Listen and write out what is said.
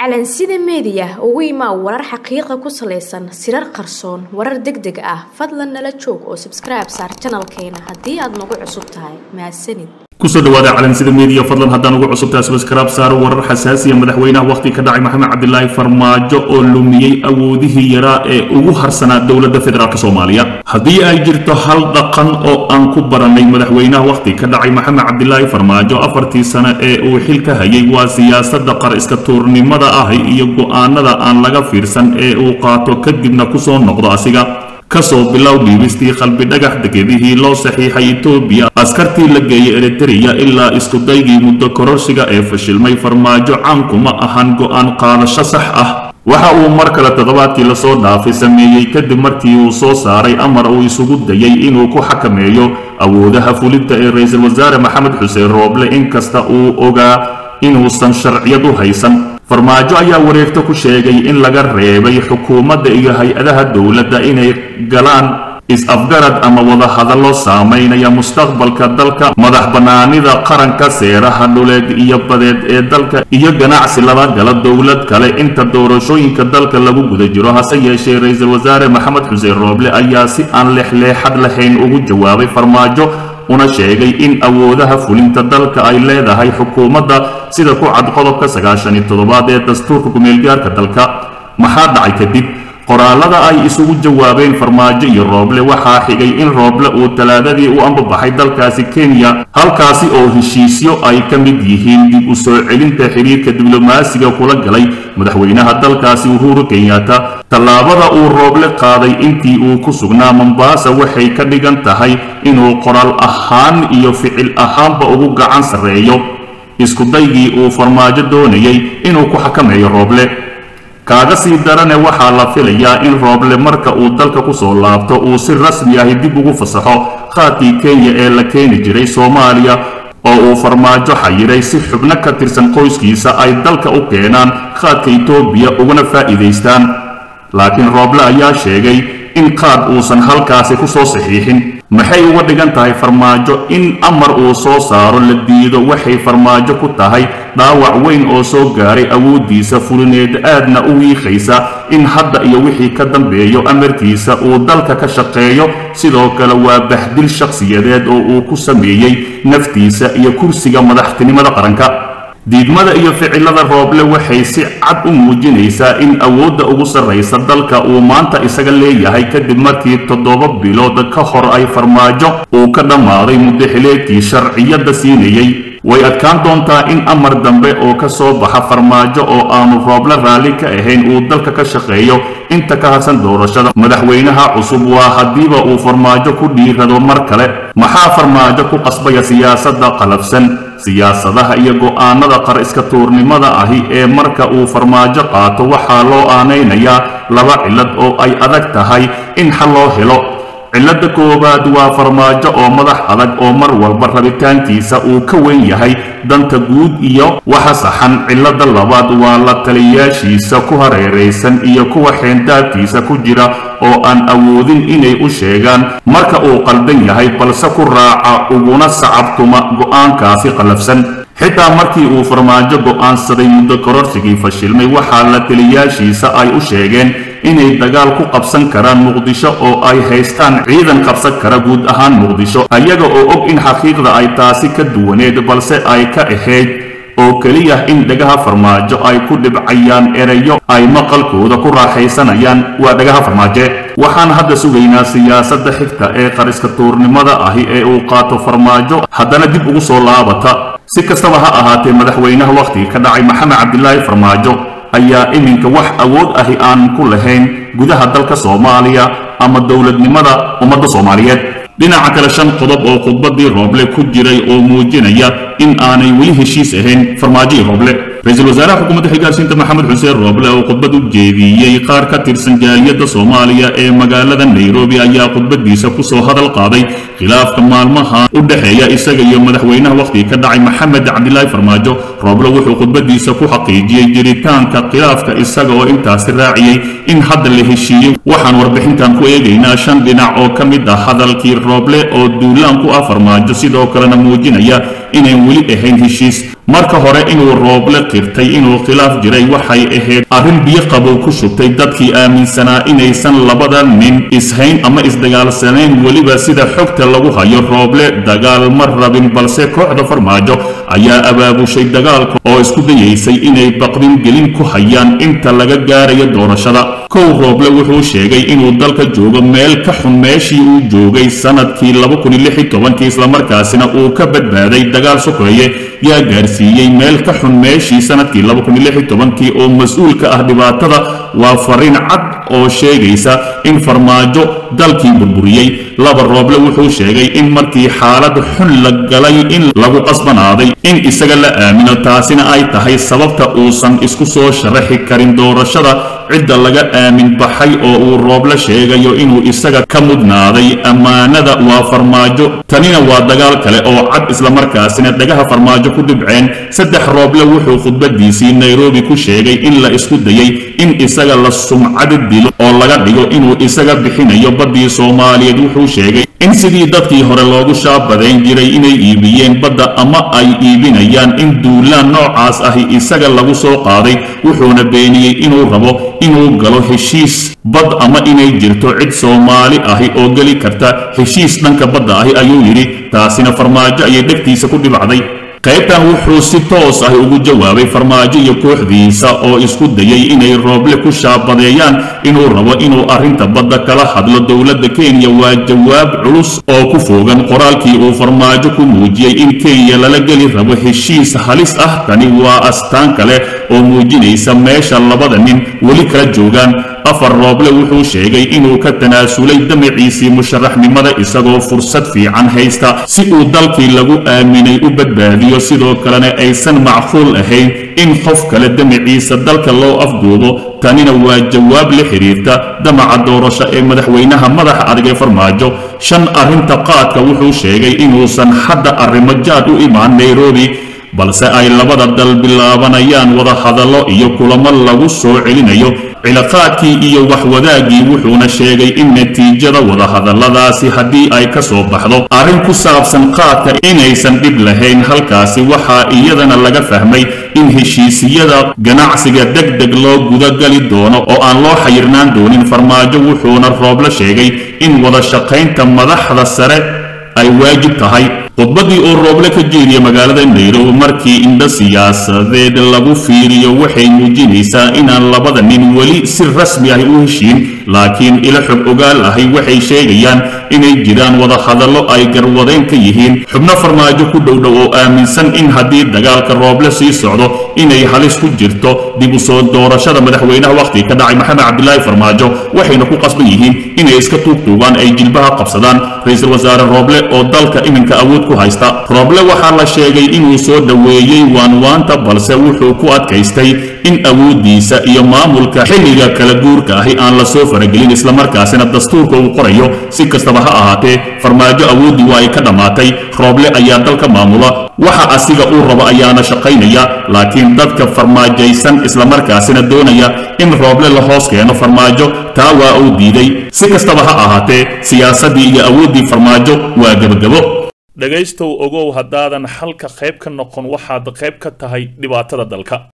calansida meediya ugu imaa warar xaqiiqa ku salaysan sirar qarsoon warar deg deg ah fadlan nala joog oo sabskribe saar janalkeena haddii aad nagu cusub tahay mahadsanid kusoo dhawaada calansida meediya fadlan haddaan ugu cusubtahay sabskribe saaro warar xasaasiya madaxweynaha wakhti ka dhacay maxamed cabdilaahi farmaajo oo lumiyey awoodihii yaraa ee ugu harsanaa dowladda federaalk soomaaliya haddii ay jirto hal dhaqan oo aan ku baranay madaxweynaha wakhti ka dhacay maxamed cabdilaahi farmaajo afartii sano ee uu xil ka hayay waa siyaasada qar iska tuurnimada ah iyo go-aanada aan laga fiirsan ee uu qaato kadibna kusoo noqdo asiga kasoo bilow dhiibistii qalbi dhagax degedihii loo saxiixay etoobiya askartii la geeyay eritereya ilaa iskudaygii muddo kororsiga ee fashilmay farmaajo caankuma ahan go-aan qaadasho sax ah waxa uu mar kale toddobaadkii lasoo dhaafay sameeyey kadib markii uu soo saaray amar uu isugu dayay inuu ku xakameeyo awoodaha fulinta ee ra-iisul wasaare maxamed xuseen rooble inkasta uu ogaa inuusan sharciyad u haysan farmaajo ayaa wareegto ku sheegay in laga reebay xukuumadda iyo hay-adaha dowladda inay galaan is-afgarad ama wadahadallo saamaynaya mustaqbalka dalka madax bannaanida qaranka seeraha dhuleed iyo badeed ee dalka iyo ganacsi lala gala dowlad kale inta doorashooyinka dalka lagu guda jiro hase yeeshee ra-iisul wasaare maxamed xuseen rooble ayaa si aan leexleexad lahayn ugu jawaabay farmaajo una sheegay in awoodaha fulinta dalka ay leedahay xukuumadda sida ku cad qodobka sagaashan iyo toddobaad ee dastuurka kumeelgaarka dalka maxaa dhacay kadib qoraalada ay isugu jawaabeen farmaajo iyo rooble waxaa xigay in rooble uu talaadadii u ambabaxay dalkaasi kenya halkaasi oo heshiisyo ay ka mid yihiin dib u soo celinta xiriirka diblomaasiga kula galay madaxweynaha dalkaasi uhuru kenyatta tallaabada uu rooble qaaday intii uu ku sugnaa mombasa waxay ka dhigan tahay inuu qoraal ahaan iyo ficil ahaanba ugu gacan sarreeyo iskudaygii uu farmaajo doonayay inuu ku xakameeyo rooble kaaga sii darane waxaa la filayaa in rooble marka uu dalka kusoo laabto uu si rasmi ahi dib ugu fasaxo qaadkii kenya ee la keeni jiray soomaaliya oo uu farmaajo xayiray si xubno ka tirsan qoyskiisa ay dalka u keenaan qaadka etoobiya uguna faa'iidaystaan laakiin rooble ayaa sheegay in qaad uusan halkaasi ku soo saxiixin maxay uga dhigan tahay farmaajo in amar uu soo saaro la diido waxay farmaajo ku tahay dhaawac weyn oo soo gaaray awooddiisa fulineed aadna u wiiqaysa in hadda iyo wixii ka dambeeyo amarkiisa uu dalka ka shaqeeyo sidoo kale waa bahdil shakhsiyadeed oo uu ku sameeyey naftiisa iyo kursiga madaxtinimada qaranka diidmada iyo ficilada rooble waxay si cad u muujinaysaa in awoodda ugu sarraysa dalka uu maanta isaga leeyahay kadib markii toddoba bilood ka hor ay farmaajo uu ka dhammaaday muddaxileedkii sharciyadda siinayey way adkaan doontaa in amar dambe oo ka soo baxa farmaajo oo aanu rooble raalli ka ahayn uu dalka ka shaqeeyo inta ka harsan doorashada madaxweynaha cusub waa haddiiba uu farmaajo ku dhiirado mar kale maxaa farmaajo ku qasbaya siyaasadda qalafsan siyaasadaha iyo go'aanada qar iska tuurnimada ahi ee marka uu farmaajo qaato waxaa loo aanaynayaa laba cillad oo ay adag tahay in xal loo helo cilladda koowaad waa farmaajo oo madax adag oo mar walba rabitaankiisa uu ka weyn yahay danta guud iyo waxa saxan cilladda labaad waa la taliyaashiisa ku hareeraysan iyo kuwa xeendaabkiisa ku jira oo aan awoodin inay u sheegaan marka uu qaldan yahay balse ku raaca uguna sacabtuma go'aankaasi qallafsan xitaa markii uu farmaajo go'aansaday muddo kororsigii fashilmay waxaa la taliyaashiisa ay u sheegeen inay dagaal ku qabsan karaan muqdisho oo ay haystaan ciidan qabsan kara guud ahaan muqdisho ayaga oo og in xaqiiqda ay taasi ka duwaneed balse ay ka ahayd oo keliya in dhagaha farmaajo ay ku dhibcayaan erayo ay maqalkooda ku raaxaysanayaan waa dhagaha farmaaje waxaan hadda sugaynaa siyaasadda xigta ee qariska tuurnimada ahi ee uu qaato farmaajo haddana dib ugu soo laabata si kastaba ha ahaatee madaxweynaha wakhtiga ka dhacay maxamed cabdilaahi farmaajo ayaa iminka wax awood ahi aan ku lahayn gudaha dalka soomaaliya ama dowladnimada ummadda soomaaliyeed dhinaca kale shan qodob oo khudbadii rooble ku jiray oo muujinaya in aanay weli heshiis ahayn farmaajo iyo rooble ra-iisul wasaaraha xukuumadda xilgaarsiinta maxamed xuseen rooble oo khudbad u jeediyey qaar ka tirsan jaaliyadda soomaaliya ee magaalada nairobi ayaa khudbadiisa kusoo hadal qaaday khilaafka maalmaha u dhexeeya isaga iyo madaxweynaha wakhtiga ka dhacay maxamed cabdilaahi farmaajo rooble wuxuu khudbadiisa ku xaqiijiyey jiritaanka khilaafka isaga oo intaasi raaciyey in hadda la heshiiyey waxaan warbixintan ku eegaynaa shan dhinac oo ka mid ah hadalkii rooble oo duulaan ku ah farmaajo sidoo kalena muujinaya inayn weli ahayn heshiis marka hore inuu rooble qirtay inuu khilaaf jiray waxay ahayd arrin biyo qabow ku shubtay dadkii aaminsanaa inaysan labada nin ishayn ama isdagaalsanayn weliba sida xogta lagu hayo rooble dagaal ma rabin balse kooxda farmaajo ayaa abaabushay dagaalka oo isku dayaysay inay baqdin gelin ku hayaan inta laga gaarayo doorashada kow rooble wuxuu sheegay inuu dalka joogo meel ka xun meeshii uu joogay sanadkii islamarkaasina uu ka badbaaday dagaal sokeeye yaa gaarsiiyey meel ka xun meeshii sanadkii oo mas-uul ka ah dhibaatada waa fariin cad oo sheegaysa in farmaajo dalkii burburiyey laba rooble wuxuu sheegay in markii xaalad xun la galay in lagu qasbanaaday in isaga la aamino taasina ay tahay sababta uusan isku soo sharaxi karin doorashada cidda laga aamin baxay oo uu rooble sheegayo inuu isaga ka mudnaaday ammaanada waa farmaajo tanina waa dagaal kale oo cad islamarkaasina dhagaha farmaajo ku dhibceen saddex rooble wuxuu khudbadiisii nairobi ku sheegay in la isku dayay in isaga la sumcadi dilo oo laga dhigo inuu isaga bixinayo baddii soomaaliyeed wuxuu sheegay in sidii dadkii hore loogu shaabadayn jiray inay iibiyeen badda ama ay iibinayaan in duulaan noocaas ahi isaga lagu soo qaaday wuxuuna beeniyey inuu rabo inuu galo heshiis bad ama inay jirto cid soomaali ahi oo geli karta heshiis dhanka badda ahi ayuu yidhi taasina farmaajo ayay dhegtiisa ku dhibacday qaybtan wuxuu si toos ah ugu jawaabay farmaajo iyo kooxdiisa oo isku dayay inay rooble ku shaabadeeyaan inuu rabo inuu arrinta badda kala hadlo dowladda kenya waa jawaab culus oo ku foogan qoraalkii uu farmaajo ku muujiyey in kenya lala geli rabo heshiis halis ah tani waa astaan kale oo muujinaysa meesha labada nin weli kala joogaan afar rooble wuxuu sheegay inuu ka tanaasulay damaciisii musharaxnimada isagoo fursad fiican haysta si uu dalkii lagu aaminay u badbaadiyo sidoo kalena aysan macquul ahayn in qof kale damaciisa dalka loo afduubo tanina waa jawaab la xidhiirta damaca doorasho ee madaxweynaha madaxa adag ee farmaajo shan arrinta qaadka wuxuu sheegay inuusan hadda arrimo jaad u imaan nairobi balse ay labada dal bilaabanayaan wadahadallo iyo kulamo lagu soo celinayo cilaaqaadkii iyo waxwadaaggii wuxuuna sheegay in natiijada wadahadalladaasi haddii ay ka soo baxdo arrin ku saabsan qaadka inaysan dhib lahayn halkaasi waxaa iyadana laga fahmay in heshiisiyada ganacsiga deg deg loo gudagali doono oo aan loo xayirnaan doonin farmaajo wuxuuna rooble sheegay in wada shaqaynta madaxda sare ay waajib tahay khudbaddii uu rooble ka jeediya magaalada nairobi markii indho siyaasadeed lagu fiiriyo waxay muujinaysaa inaan labada nin weli si rasmi ah u heshiin laakiin ilo xog ogaal ahi waxay sheegayaan inay jiraan wadahadallo ay garwadeen ka yihiin xubno farmaajo ku dhowdhow oo aaminsan in haddii dagaalka rooble sii socdo inay halis ku jirto dib u soo doorashada madaxweynaha wakhtiga ka dhacay maxamed cabdilaahi farmaajo waxayna ku qasban yihiin inay iska tuugtuugaan ay jilbaha qabsadaan ra-iisul wasaare rooble oo dalka iminka awood ku haysta rooble waxaa la sheegay inuu soo dhoweeyey waanwaanta balse wuxuu ku adkaystay in awooddiisa iyo maamulka xilliga kala guurka ahi aan la soo faragelin islamarkaasina dastuurka uu qorayo si kastaba ha ahaatee farmaajo awooddii waa ay ka dhammaatay rooble ayaa dalka maamula waxa asiga uu rabo ayaana shaqaynaya laakiin dadka farmaajaysan islamarkaasina doonaya in rooble la hoos keeno farmaajo taa waa uu diiday si kastaba ha ahaatee siyaasaddii iyo awooddii farmaajo waa gebagabo dhegaystow ogow haddaadan xalka qayb ka noqon waxaad qayb ka tahay dhibaatada dalka